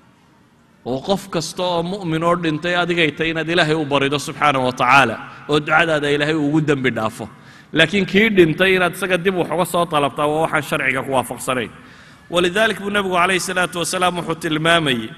oo qof kasta oo mu'min oo dhintay adigay tay inaad ilaahay u barido subxaana wa tacaala oo ducadaada ilaahay ugu dembi dhaafo laakiin kii dhintay inaad isaga dib wax uga soo dalabtaa waa waxaan sharciga ku waafaqsanayn walidalik buu nebigu calayhi salaatu wasalaam wuxuu tilmaamayey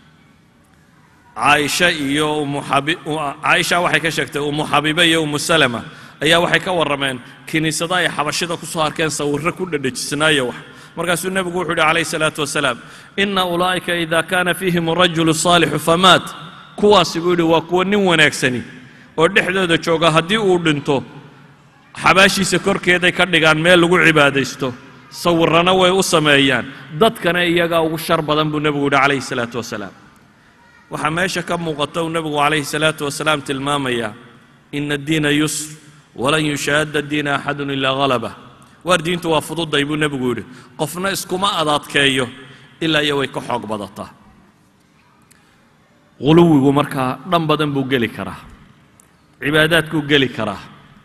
caaisha iyo umu xabi caaisha waxay ka sheegtay umu xabiibe iyo umu salama ayaa waxay ka warrameen kiniisada ay xabashida ku soo arkeen sawirro ku dhedhejisnaayo wax markaasuu nebigu wuxuu yidhi calayhi salaatu wasalaam ina ulaa'ika ida kaana fiihim arajulu saalixu famaat kuwaasi buu yidhi waa kuwa nin wanaagsani oo dhexdooda jooga haddii uu dhinto xabaashiisa korkeeday ka dhigaan meel lagu cibaadaysto sawirrana way u sameeyaan dadkana iyagaa ugu shar badan buu nebigu yidhi calayhi salaatu wasalaam waxaa meesha ka muuqata uu nebigu calayhi salaatu wasalaam tilmaamayaa ina addiina yusr walan yushaadda diina axadun ilaa halabah waar diintu waa fududay buu nebigu yidhi qofna iskuma adaadkeeyo ilaa iyo way ka xoog badataa huluwigu markaa dhan badan buu geli karaa cibaadaadkuu geli karaa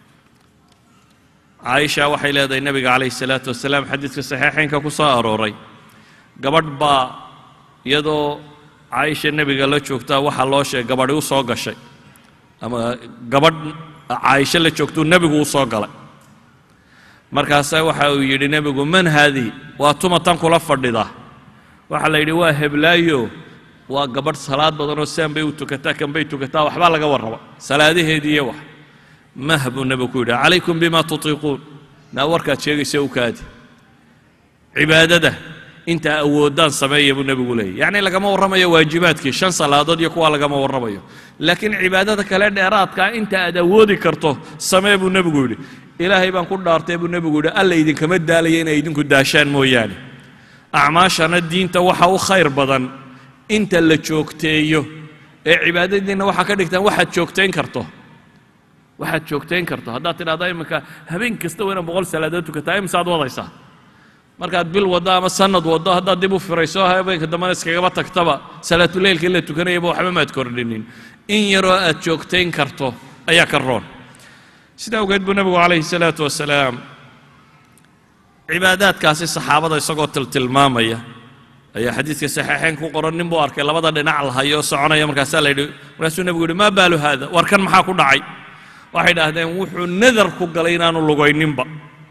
caaisha waxay leedahay nebiga calayhi salaatu wasalaam xadiidka saxiixaynka ku soo arooray gabadh baa iyadoo caaisha nebiga la joogtaa waxaa loo sheegay gabadhi u soo gashay ama gabadh caaisho la joogtuu nebigu u soo galay markaasaa waxa uu yidhi nebigu man haadihi waa tuma tan kula fadhida waxaa la yidhi waa heblaayo waa gabadh salaad badanoo saan bay u tukataa kan bay tukataa waxbaa laga warraba salaadaheedii iyo wax mah buu nebigu ku yidhi calaykum bima tutiiquun naa warkaad sheegaysa u kaadi cibaadada intaa awoodaan sameeya buu nebigu leeyay yacni lagama warramayo waajibaadkii shan salaadood iyo kuwa lagama warramayo laakiin cibaadada kale dheeraadkaa inta aad awoodi karto samee buu nebigu yidhi ilaahay baan ku dhaartay buu nebigu yidhi alla idinkama daalaya inay idinku daashaan mooyaane acmaashana diinta waxa u khayr badan inta la joogteeyo ee cibaadadiinna waxaa ka dhigtaan waxaad joogtayn karto waxaad joogtayn karto haddaad tidhahda iminka habeen kasta waa inaad boqol salaadood tukataa imisaad wadaysaa markaad bil waddo ama sanad waddo haddaad dib u firayso habeenka dambena iskagaba tagtaba salaatuleylka in la tukanayaba waxba maad kordhinin in yaroo aad joogtayn karto ayaa ka roon sidaa awgeed buu nebigu calayhi salaatu wasalaam cibaadaadkaasi saxaabada isagoo tiltilmaamaya ayaa xadiidka saxiixayn ku qoran nin buu arkay labada dhinac lahayo soconaya markaasaa la yidhi markaasuu nebigu yidhi maa baalu haada war kan maxaa ku dhacay waxay idhaahdeen wuxuu nadar ku galay inaanu lugayninba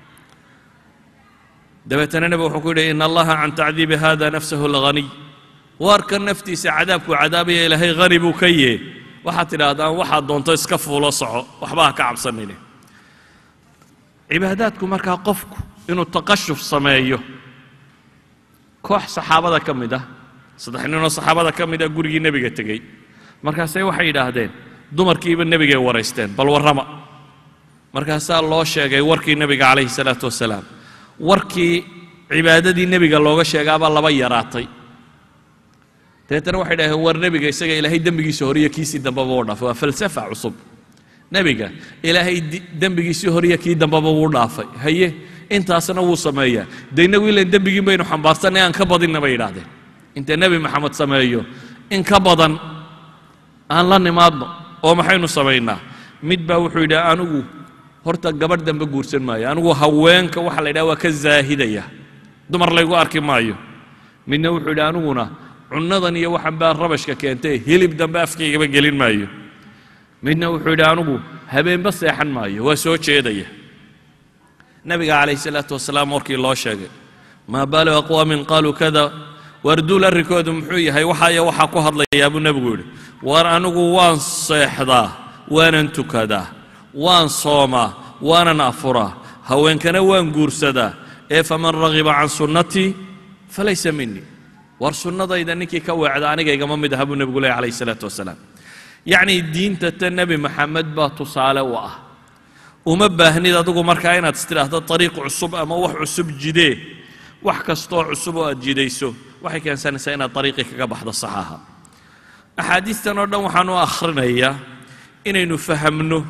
dabeetana nebigu wuxuu ku yidhi ina allaha can tacdiibi hada nafsahu lghaniy waarka naftiisa cadaabkuu cadaabaya ilaahay hani buu ka yee waxaad tidhaahdaan waxaad doonto iska fuulo soco waxba ha ka cabsanine cibaadaadku markaa qofku inuu taqashuf sameeyo koox saxaabada ka mid ah saddex ninoo saxaabada ka mid ah gurigii nebiga tegey markaasay waxay yidhaahdeen dumarkiiba nebigay waraysteen bal warrama markaasaa loo sheegay warkii nebiga calayhi salaatu wasalaam warkii cibaadadii nebiga looga sheegaabaa laba yaraatay dabeetana waxay dhaheen war nebiga isaga ilaahay dembigiisa horiyo kiisii dambaba u dhaafay waa falsafa cusub nebiga ilaahay dembigiisii horiyo kii dambaba wuu dhaafay haye intaasna wuu sameeyaa de innagu ilan dembigiin baynu xambaarsanay aan ka badinna bay yidhaahdeen inta nebi maxamed sameeyo in ka badan aan la nimaadno oo maxaynu samaynaa mid baa wuxuu yidhi anigu horta gabadh dambe guursan maayo anigu haweenka waxa la yidhaha waa ka zaahidaya dumar laygu arki maayo midna wuxuu yidhi aniguna cunnadan iyo waxan baa rabashka keentay hilib dambe afkaygaba gelin maayo midna wuxuu yidhi anigu habeenba seexan maayo waa soo jeedaya nabiga calayhi salaatu wasalaam warkii loo sheegay maa baalu aqwaamin qaaluu kada waarduul arrinkoodu muxuu yahay waxaaya waxaa ku hadlayaa buu nebigu yidhi war anigu waan seexdaa waanan tukadaa waan soomaa waanan afuraa haweenkana waan guursadaa ee faman ragiba can sunnatii falaysa minii war sunnadayda ninkii ka weecda aniga igama mid aha buu nebigu leehy calayhi salaatu wasalaam yacnii diinta ta nebi maxamed baa tusaale u ah uma baahnid adigu markaa inaad istidhaahdo ariiq cusub ama wax cusub jidee wax kastoo cusub oo aad jidayso waxay keensanaysaa inaad ariiqii kaga baxdo saxaaha axaadiistan oo dhan waxaan u akhrinayaa inaynu fahamno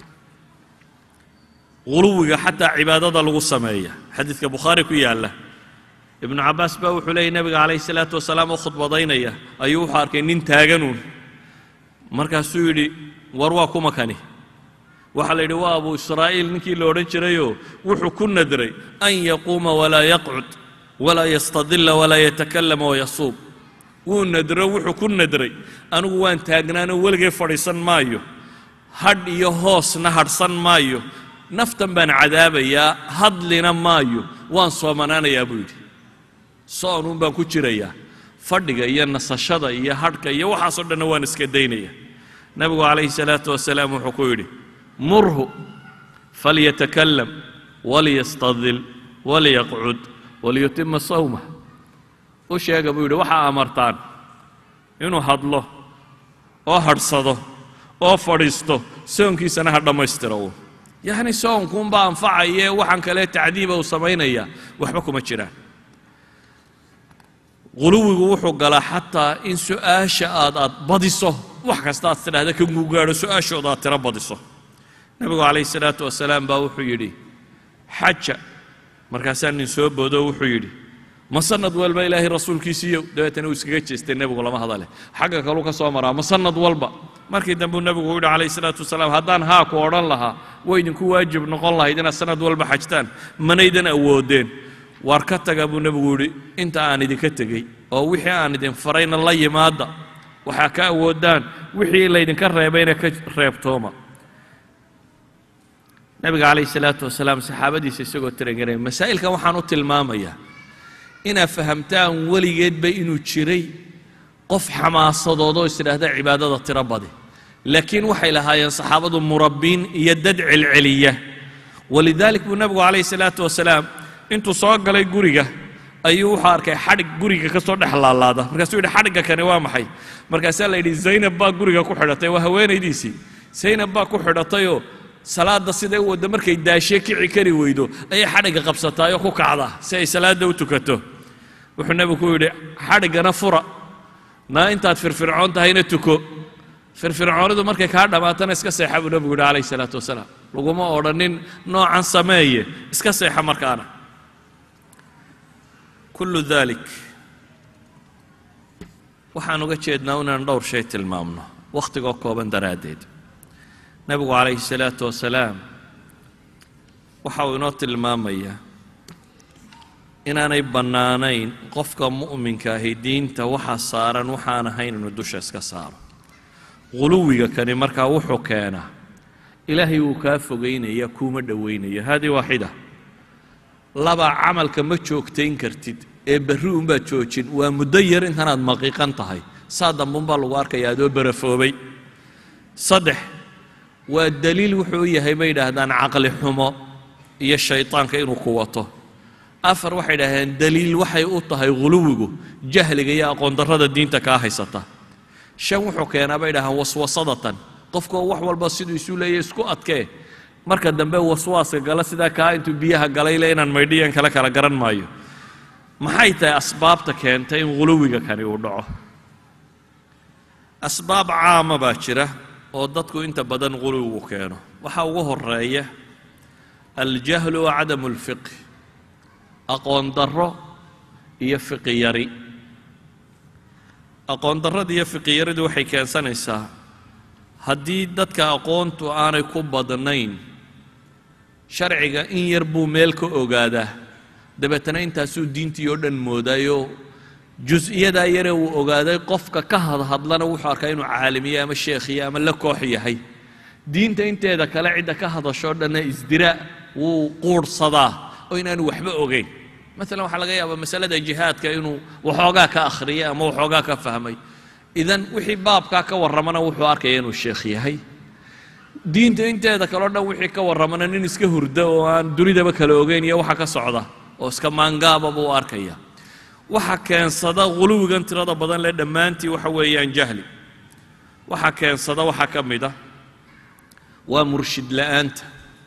guluwiga xataa cibaadada lagu sameeya xadiidka bukhaari ku yaalla ibnu cabbaas baa wuxuu leeyay nebiga calayhi salaatu wasalaam oo khudbadaynaya ayuu wuxuu arkay nin taaganuun markaasuu yidhi war waa kuma kani waxaa la yidhi waa abu israa'iil ninkii la odhan jirayoo wuxuu ku nadray an yaquuma walaa yaqcud walaa yastadilla walaa yatakallama wayasuub wuu nadro wuxuu ku nadray anigu waan taagnaanoo weligay fadhiisan maayo hadh iyo hoosna hadhsan maayo naftan baan cadaabayaa hadlina maayo waan soomanaanayaa buu yidhi soonuun baan ku jirayaa fadhiga iyo nasashada iyo hadhka iyo waxaasoo dhanna waan iska daynaya nebigu calayhi salaatu wasalaam wuxuu ku yidhi murhu falyatakalam waliyastadil waliyaqcud waliyutima sawmah u sheega buu yidhi waxaa amartaan inuu hadlo oo hadhsado oo fadhiisto soonkiisana ha dhammaystiro uun yacni soonkuunbaa anfacaya waxaan kale tacdiiba uu samaynaya waxba kuma jiraan guluwigu wuxuu galaa xataa in su'aasha aad aad badiso wax kasta aad tidhahda ka gugaadho su'aashooda aad tiro badiso nebigu calayhi salaatu wasalaam baa wuxuu yidhi xaja markaasaa nin soo boodo wuxuu yidhi ma sanad walba ilaahay rasuulkiisiiyo dabeetana uu iskaga jeestay nebigu lama hadale xagga kaluu ka soo maraa ma sanad walba markii dambe nebigu u yidhi calayhi salaatu wasalaam haddaan haa ku odhan lahaa way idinku waajib noqon lahayd inaad sanad walba xajtaan manaydan awoodeen waar ka taga buu nebigu yidhi inta aan idinka tegey oo wixii aan idin farayna la yimaada waxaa ka awoodaan wixii laydinka reebayna ka reebtooma nabiga calayhi salaatu wasalaam saxaabadiisa isagoo tirangaray masaa'ilkan waxaan u tilmaamayaa inaad fahamtaan weligeedba inuu jiray qof xamaasadoodoo isidhaahda cibaadada tiro badi laakiin waxay lahaayeen saxaabadu murabbiin iyo dad celceliya walidaalik buu nebigu calayhi salaatu wasalaam intuu soo galay guriga ayuu wuxuu arkay xadhig guriga ka soo dhex laalaada markaasuu yidhi xadhigga kani waa maxay markaasaa la yidhi zaynab baa guriga ku xidhatay waa haweenaydiisii zaynab baa ku xidhatayoo salaadda siday u wadda markay daashe kici kari weydo ayay xadhigga qabsataayoo ku kacda si ay salaadda u tukato wuxuu nebigu ku yidhi xadhiggana fura naa intaad firfircoon tahayna tuko firfircoonidu markay kaa dhammaatana iska seexa buu nebigu yidhi calayhi salaatu wasalaam laguma odhanin noocan sameeye iska seexa markaana kullu dalik waxaan uga jeednaa inaan dhowr shay tilmaamno wakhtigoo kooban daraaddeed nebigu calayhi salaatu wasalaam waxa uu inoo tilmaamayaa inaanay bannaanayn qofka mu'minka ahi diinta waxa saaran waxaan ahayn inuu dusha iska saaro guluwiga kani markaa wuxuu keenaa ilaahay wuu kaa fogaynaya kuuma dhowaynaya haadii waaxida laba camalka ma joogtayn kartid ee berri unbaad joojin waa muddo yar intanaad maqiiqan tahay saa dambeunbaa lagu arkaya adoo barafoobay saddex waa daliil wuxuu u yahay bay yidhaahdaan caqli xumo iyo shaydaanka inuu ku wato afar waxay idhahdeen daliil waxay u tahay guluwigu jahliga iyo aqoondarrada diinta kaa haysata shan wuxuu keenaa bay idhahdeen waswasadatan qofkoo wax walba siduu isu leeya isku adkee marka dambe waswaaska gala sidaa kaa intuu biyaha galayle inaan maydhiyan kale kala garan maayo maxay tahay asbaabta keentay in guluwiga kani uu dhaco asbaab caama baa jira oo dadku inta badan guluwigu keeno waxaa ugu horeeya aljahlu wa cadamu alfiqhi aqoon darro iyo fiqi yari aqoon darrada iyo fiqi yaridu waxay keensanaysaa haddii dadka aqoontu aanay ku badnayn sharciga in yar buu meel ka ogaadaa dabeetana intaasuu diintii oo dhan moodaayo jus-iyadaa yare uu ogaaday qofka ka hadhadlana wuxuu arkaa inuu caalimiye ama sheekhiye ama la koox yahay diinta inteeda kale cidda ka hadashoo dhanna isdiraa wuu quurhsadaa oo inaanu waxba ogeyn maalan waxaa laga yaabaa masalada jihaadka inuu waxoogaa ka akhriyay ama waxoogaa ka fahmay idan wixii baabkaa ka warramana wuxuu arkaya inuu sheekh yahay diinta inteeda kaleo dhan wixii ka warramana nin iska hurda oo aan dunidaba kala ogeyn iyo waxa ka socda oo iska maangaaba buu arkaya waxa keensada huluwigan tirada badan leh dhammaantii waxa weeyaan jahli waxa keensada waxaa ka mid a waa murshid la'aanta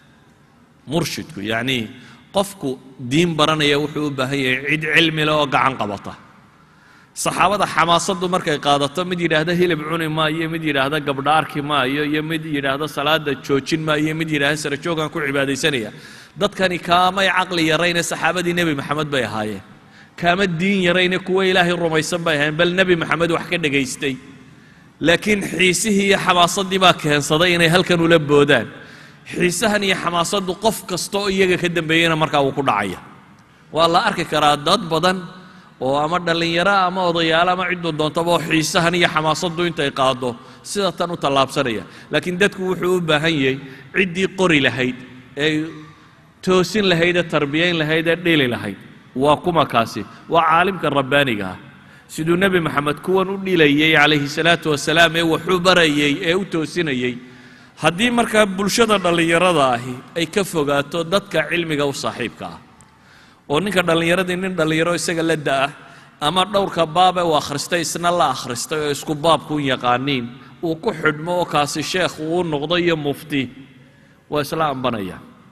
murshidku yacnii qofku diin baranaya wuxuu u baahan yahay cid cilmi leh oo gacan qabata saxaabada xamaasaddu markay qaadato mid yidhaahda hilib cuni maayo mid yidhaahda gabdha arki maayo iyo mid yidhaahda salaada joojin maayo mid yidhaahda sara joogaan ku cibaadaysanaya dadkani kaamay caqli yarayne saxaabadii nebi maxamed bay ahaayeen kaama diin yarayne kuwa ilaahay rumaysan bay ahaayeen bal nebi maxamed wax ka dhegaystay laakiin xiisihii iyo xamaasaddii baa keensaday inay halkan ula boodaan xiisahan iyo xamaasaddu qof kasta oo iyaga ka dambeeyeyna markaa wuu ku dhacaya waa la arki karaa dad badan oo ama dhallinyaro ama odayaalo ama cidduu doontaba oo xiisahan iyo xamaasaddu intay qaado sida tan u tallaabsanaya laakiin dadku wuxuu u baahan yahay ciddii qori lahayd ee toosin lahayd ee tarbiyayn lahayd ee dhili lahayd waa kuma kaasi waa caalimka rabbaaniga ah siduu nebi maxamed kuwan u dhilayey calayhi salaatu wasalaam ee waxu barayey ee u toosinayey haddii markaa bulshada dhallinyarada ahi ay ka fogaato dadka cilmiga u saaxiibka ah oo ninka dhallinyaradii nin dhallinyaro isaga la da'ah ama dhowrka baabe uu akhristay isna la akhristay oo isku baabkun yaqaaniin uu ku xidhmo oo kaasi sheekh uu noqdo iyo mufti waa isla ambanaya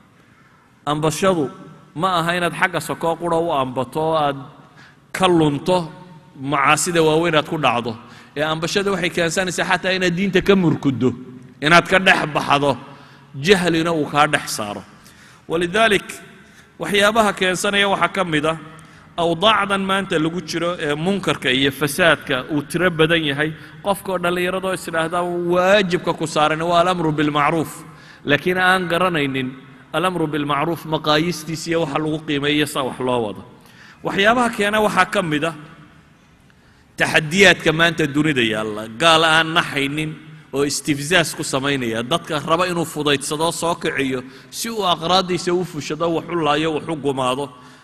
ambashadu ma aha inaad xagga sokoo qura u ambato oo aad ka lunto macaasida waaweyn aad ku dhacdo ee ambashada waxay keensanaysaa xataa inaad diinta ka murkuddo inaad ka dhex baxdo jahlina uu kaa dhex saaro walidaalik waxyaabaha keensanaya waxaa ka mid ah awdaacdan maanta lagu jiro ee munkarka iyo fasaadka uu tiro badan yahay qofkaoo dhallinyaradoo isdhaahdaa waajibka ku saaran waa alamru bilmacruuf laakiin aan garanaynin alamru bilmacruuf maqaayistiis iyo waxa lagu qiimeeyo sa wax loo wado waxyaabaha keena waxaa ka mid ah taxadiyaadka maanta dunida yaalla gaal aan naxaynin oo istifzaas ku samaynaya dadka raba inuu fudaydsado soo kiciyo si uu aqraaddiisa u fushado wax u laayo wax u gumaado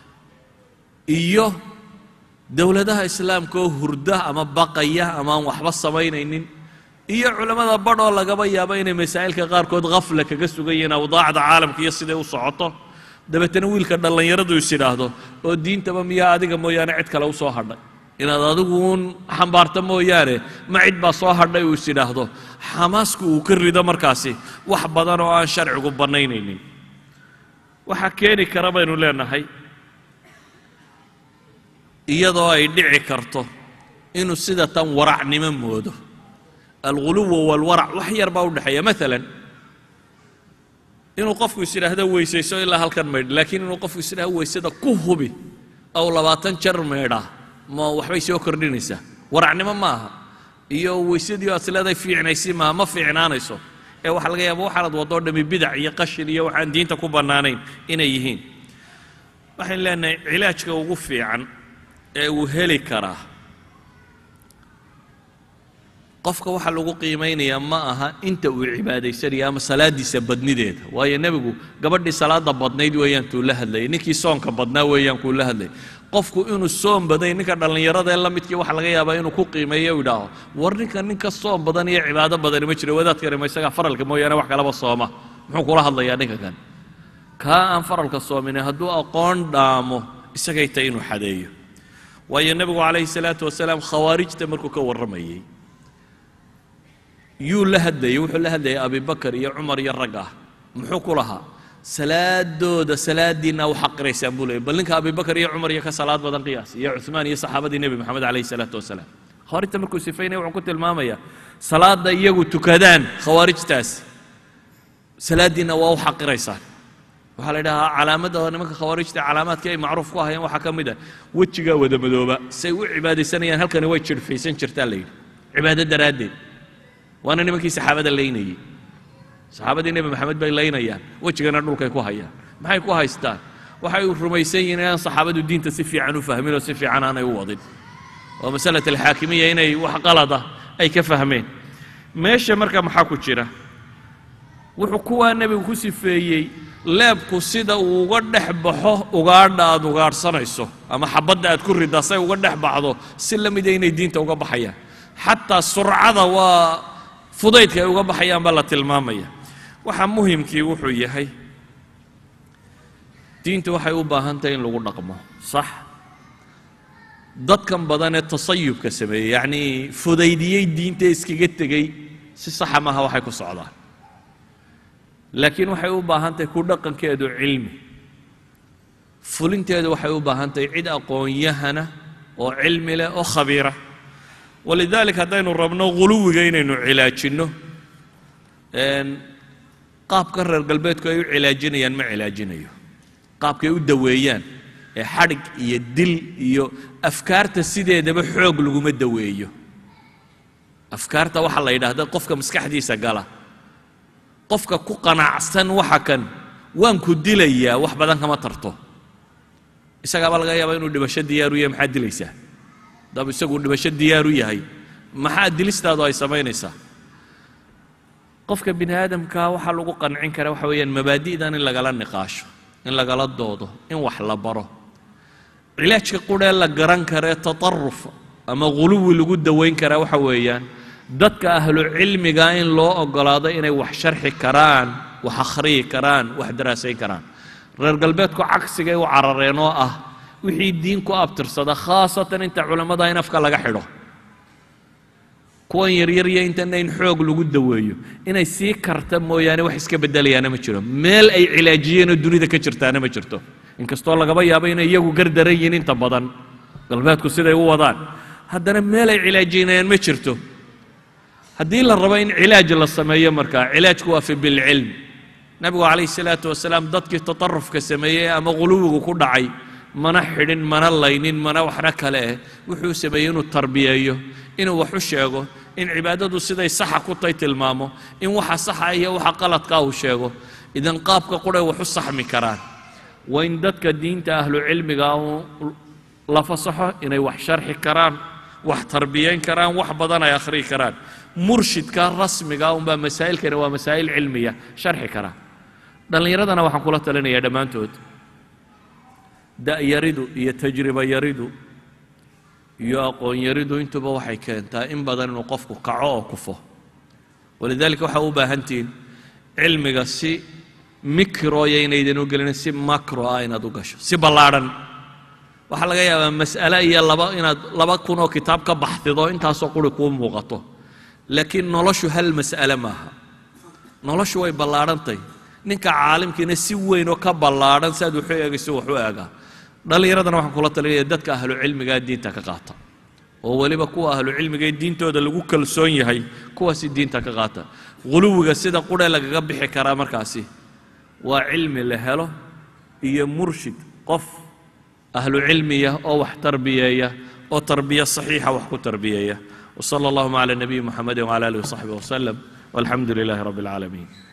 iyo dowladaha islaamka oo hurda ama baqaya ama aan waxba samaynaynin iyo culammada badhoo lagaba yaabo inay masaa'ilka qaarkood khafla kaga sugan yihiin awdaacda caalamka iyo siday u socoto dabeetana wiilka dhallinyaradu is idhaahdo oo diintaba miyaa adiga mooyaane cid kale u soo hadhay inaad adigu uun xambaarto mooyaane ma cid baa soo hadhay uu is idhaahdo xamaasku uu ka rido markaasi wax badan oo aan sharcigu bannaynaynin waxaa keeni kara baynu leenahay iyadoo ay dhici karto inuu sida tan waracnimo moodo alguluwa walwarac wax yar baa u dhexeeya maalan inuu qofku is idhaahdo weysayso ilaa halkan maydh laakiin inuu qofku is idhahdo weysada ku hubi ow labaatan jar maydhaa ma waxbay soo kordhinaysaa waracnimo ma aha iyo weysadii aad isleedahay fiicnaysi maaha ma fiicnaanayso ee waxaa laga yaaba waxaanad wadoo dhami bidac iyo qashin iyo waxaan diinta ku bannaanayn inay yihiin waxaan leenahay cilaajka ugu fiican ee uu heli karaa qofka waxaa lagu qiimaynayaa ma aha inta uu cibaadaysanaya ama salaadiisa badnideeda waayo nebigu gabadhii salaada badnayd weeyaan tuu la hadlayay ninkii soonka badnaa weeyaan kuu la hadlayay qofku inuu soon baday ninka dhallinyarada ee la midkii waxaa laga yaabaa inuu ku qiimeeyo u idhaaho war ninka ninka soon badan iyo cibaado badani ma jiro wadaadkani ma isagaa faralka mooyaane wax kalaba sooma muxuu kula hadlayaa ninka kan kaa aan faralka soomine hadduu aqoon dhaamo isagay tay inuu xadeeyo waayo nebigu calayhi salaatu wasalaam khawaarijta markuu ka warramayey yuu la hadlayay wuxuu la hadlayay abibakar iyo cumar iyo rag ah muxuu ku lahaa salaadooda salaadiinna u xaqiraysaan buu leeyay bal ninka abibakar iyo cumar iyo ka salaad badan qiyaas iyo cuثmaan iyo saxaabadii nebi moxamed calayhi salaatu wasalaam khawaarijta markuu sifaynaya wuxuu ku tilmaamaya salaada iyagu tukadaan khawaarijtaas salaadiinna waa u xaqiraysaan waxaa la yidhahaa calaamadda nimanka khawaarijta calaamaadkii ay macruuf ku ahayeen waxaa ka mid ah wejigaa wada madooba say u cibaadaysanayaan halkani way jirhfaysan jirtaa la yidhi cibaado daraaddeed waana nimankii saxaabada laynayey saxaabadii nebi maxamed bay laynayaan wejigana dhulkay ku hayaan maxay ku haystaan waxay rumaysan yihiin inaan saxaabadu diinta si fiican u fahmin oo si fiican aanay u wadin oo masalat alxaakimiya inay wax qalada ay ka fahmeen meesha marka maxaa ku jira wuxuu kuwaa nebigu ku sifeeyey leebku sida uu uga dhex baxo ugaadha aad ugaadhsanayso ama xabadda aad ku riddaa say uga dhex baxdo si la mida inay diinta uga baxayaan xataa surcada waa fudaydka ay uga baxayaan baa la tilmaamaya waxa muhimkii wuxuu yahay diinta waxay u baahan tahay in lagu dhaqmo sax dadkan badan ee tasayubka sameeyey yacnii fudaydiyey diinta iskaga tegey si saxa maaha waxay ku socdaan laakiin waxay u baahan tahay ku dhaqankeedu cilmi fulinteedu waxay u baahan tahay cid aqoon-yahana oo cilmi leh oo khabiira walidalik haddaynu rabno guluwiga inaynu cilaajinno qaabka reer galbeedku ay u cilaajinayaan ma cilaajinayo qaabkay u daweeyaan ee xadhig iyo dil iyo afkaarta sideedaba xoog laguma daweeyo afkaarta waxaa la yidhaahda qofka maskaxdiisa gala qofka ku qanacsan waxa kan waan ku dilayaa wax badan kama tarto isagaaba laga yaabaa inuu dhibasho diyaaru yahay maxaad dilaysaa dab isagu dhibasho diyaaru yahay maxaa dilistaadu ay samaynaysaa qofka bini aadamka waxaa lagu qancin karaa waxa weeyaan mabaadi'dan in lagala niqaasho in lagala doodo in wax la baro cilaajka qurhee la garan karee tataruf ama guluwi lagu dawayn karaa waxa weeyaan dadka ahlu cilmiga in loo ogolaado inay wax sharxi karaan wax akhriyi karaan wax daraasayn karaan reer galbeedku cagsigay u carareen oo ah wixii diin ku abtirsada khaasatan inta culammada in afka laga xidho kuwan yaryar iyo intana in xoog lagu daweeyo inay sii karta mooyaane wax iska bedelayaana ma jiro meel ay cilaajiyeenoo dunida ka jirtaana ma jirto inkastoo lagaba yaabo inay iyagu gardaran yihiin inta badan galbeedku siday u wadaan haddana meel ay cilaajinayaan ma jirto haddii la rabo in cilaaj la sameeyo markaa cilaajku waa fi bilcilm nabigu calayhi salaatu wasalaam dadkii tatarufka sameeyey ama guluwigu ku dhacay mana xidhin mana laynin mana waxna kale eh wuxuu sameeyey inuu tarbiyeeyo inuu wax u sheego in cibaadadu siday saxa ku tay tilmaamo in waxa saxa iyo waxa qaladkaa uu sheego idan qaabka quray wax u saxmi karaan waa in dadka diinta ahlu cilmiga la fasaxo inay wax sharxi karaan wax tarbiyayn karaan wax badan ay akhriyi karaan murshidka rasmiga unbaa masaa'ilkani waa masaa'il cilmiya sharxi karaa dhallinyaradana waxaan kula talinayaa dhammaantood da'yaridu iyo tajriba yaridu iyo aqoon yaridu intuba waxay keentaa in badan inuu qofku kaco oo kufo walidaalika waxaa u baahantihiin cilmiga si mikroya inaydan u gelin si makro ah inaad u gasho si ballaadhan waxaa laga yaabaa mas'ale iyo laba inaad laba kun oo kitaab ka baxdido intaasoo quri kuu muuqato laakiin noloshu hal mas'ale maaha noloshu way ballaadhantay ninka caalimkiina si weyn oo ka ballaadhan si aad waxu eegayso wax u eegaa dhallinyaradana waxaan kula talinaya dadka ahlu cilmigaa diinta ka qaata oo weliba kuwa ahlu cilmiga ee diintooda lagu kalsoon yahay kuwaasi diinta ka qaata guluwiga sida qurhe lagaga bixi karaa markaasi waa cilmi la helo iyo murshid qof ahlu cilmiya oo wax tarbiyeeya oo tarbiya saxiixa wax ku tarbiyeeya وصلى اللهم على النبي محمد وعلى اله وصحبه وسلم والحمد لله رب العالمين